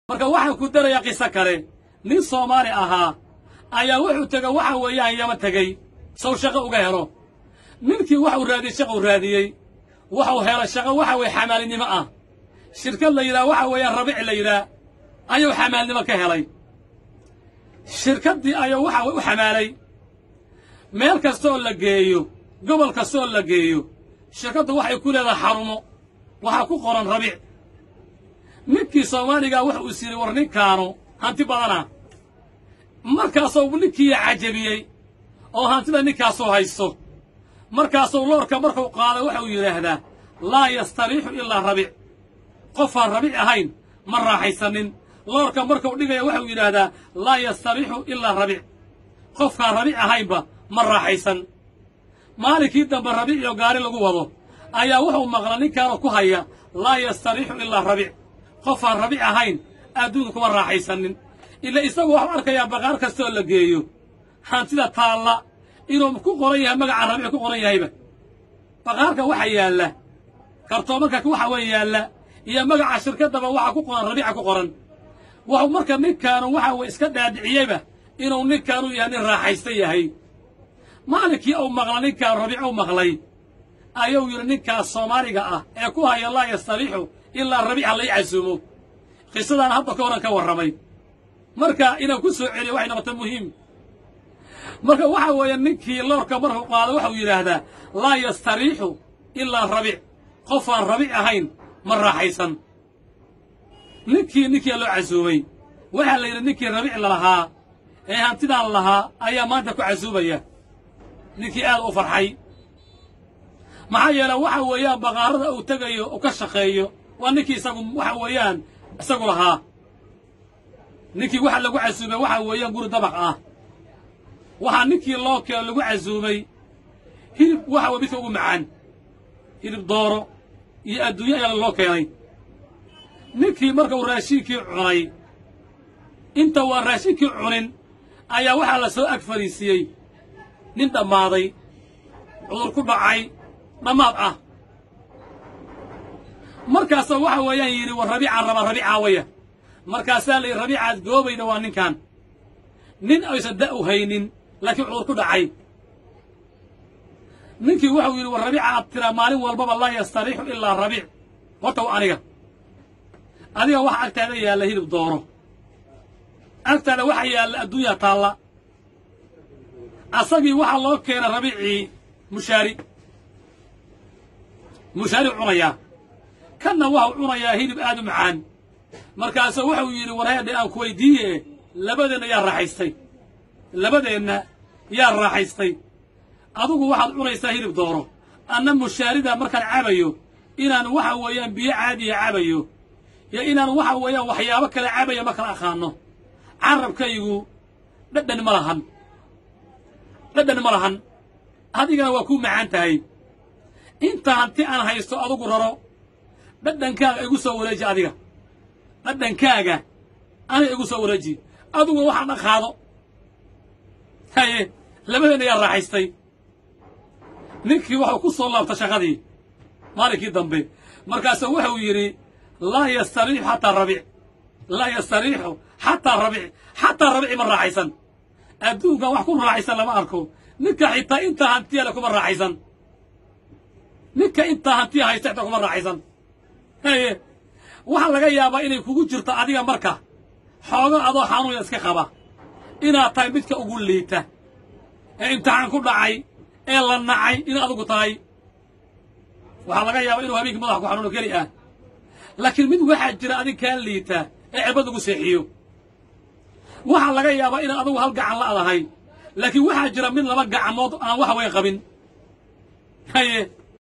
marka waxaan ku darayaa qiso kale nin soomaali ahaa ayaa wuxuu tego waxa weeyaan yama tegey sow shaqo uga helo ninkii waxuu raadiyey shaquu raadiyey waxuu helay shaqo waxa weeye xamaalinimo ah shirkad la yidhaha waxa weeyaan rabic la yidhaah ayuu xamaalnimo ka helay shirkaddii ayuu waxa u xamaalay meel kastooo la geeyo gobol kastooo la geeyo shirkaddu waxay ku leedahay xarumo waxaa ku qoran rabic ninkii soomaaligaa wuxu is yidhi war ninkaanu hanti badana markaasuu ninkii cajabiyey oo hantida ninkaasuu haysto markaasuu loorka markuu qaaday waxau yidhaahdaa laa yastariixu ilaa rabic qofaan rabic ahayn ma raaxaysanin loorka markuu dhigaya waxau yidhaahdaa laa yastariixu ilaa rabic qofkaan rabic ahaynba ma raaxaysan maalinkii dambe rabic iyo gaari lagu wado ayaa wuxuu maqla ninkaanu ku haya laa yastariixu ilaa rabic qofaan rabic ahayn adduunka kuma raaxaysanin ila isagu waxuu arkayaa baqaar kastooo la geeyo hantida taalla inuu ku qoran yahay magaca rabic ku qoran yahayba baqaarka waxa yaalla kartoomanka waxa weyn yaalla iyo magaca shirkaddaba waxa ku qoran rabiica ku qoran wuxuu marka ninkaanu waxa weye iska dhaadhiciyeyba inuu ninkaanu yahay nin raaxaysta yahay maalinkii uu maqla ninkaan rabiic u maqlay ayuu yidhi ninkaas soomaaliga ah ee ku haya laa yastariixu ilaa rabiica lay casuumo qisadaan hadda ka horan ka warramay marka inaan ku soo celiyo waxay noqota muhiim marka waxa weeye ninkii loorka markuu qaado waxau yidhaahdaa laa yastariixu ilaa rabic qofaan rabic ahayn ma raaxaysan ninkii ninkia loo casuumay waxaa la yidhi ninkii rabic lalahaa ee hantidaan lahaa ayaa maanta ku casuumaya ninkii aad u farxay maxaa yeele waxa weeyaan baqaarada uu tegayo uu ka shaqeeyo waa ninkii isagu waxa weeyaan isagu lahaa ninkii waxa lagu casuumay waxa weeyaan guri dabaq ah waxaa ninkii loo keeno lagu casuumay hilib waxa weye midka ugu macaan hilib dooro iyo adduunyo ayaa loo keenay ninkii markuu raashiinkii cunay inta waa raashinkii cunin ayaa waxaa la soo ag fadhiisiiyey nin dhammaaday cudur ku dhacay dhammaad ah markaasa waxa weeyaan yidhi war rabiicaan rabaa rabiicaa waya markaasaa la yidhi rabiicaad goobayna waa ninkan nin aysan da' u haynin laakiin cudur ku dhacay ninkii wuxuu yidhi war rabiica aad tiraa maalin walbaba laa yastariixu ilaa rabiic horta wa aniga adiga waxa agtaada yaalla hilib dooro agtaada waxa yaalla adduunya taalla asagii waxaa loo keena rabiicii mushaari mushaari cunayaa kanna waxau cunayaa hilib aad u macaan markaasuu wuxuu yidhi warheedhe aan ku weyddiiye labadeenna yaa raaxaystay labadeenna yaa raaxaystay adugu waxaad cunaysaa hilib dooro anna mushaarida markaan cabayo inaan waxa weeyaan biyo caadiya cabayo iyo inaan waxa weeyaan waxyaabo kale cabaya ma kala aqaano carabkaygu dhadhan ma lahan dhadhan ma lahan adigana waa kuu macaan tahay inta hanti aan haysto adugu raro dhadhankaaga igu soo wareeji adiga dhadhankaaga aniga igu soo wareeji aduguna waxaan dhaqaado haye labadeenna yaa raaxaystay ninkii waxuu ku soo laabta shaqadii maalinkii dambe markaasuu wuxuu yidhi laa yastariixu xataa rabic laa yastariixu xataa rabic xataa rabici ma raaxaysan adduunkan wax ku raaxaysan lama arko ninka xitaa intaa hantiya le kuma raaxaysan ninka intaa hantiya haysta xitaa kuma raaxaysan haye waxaa laga yaabaa inay kugu jirto adiga marka xoogo adoo xanuunya iska qaba inaad tahay midka ugu liita ee imtixaan ku dhacay ee la nacay in adugu tahay waxaa laga yaabaa inuu habeenkii madax ku xanuuno keli ah laakiin mid waxaa jira adig kaa liita ee cirbad lagu seexiyo waxaa laga yaabaa inaad adugu hal gacan la'dahay laakiin waxaa jira mid laba gacmood aan wax weyn qabin haye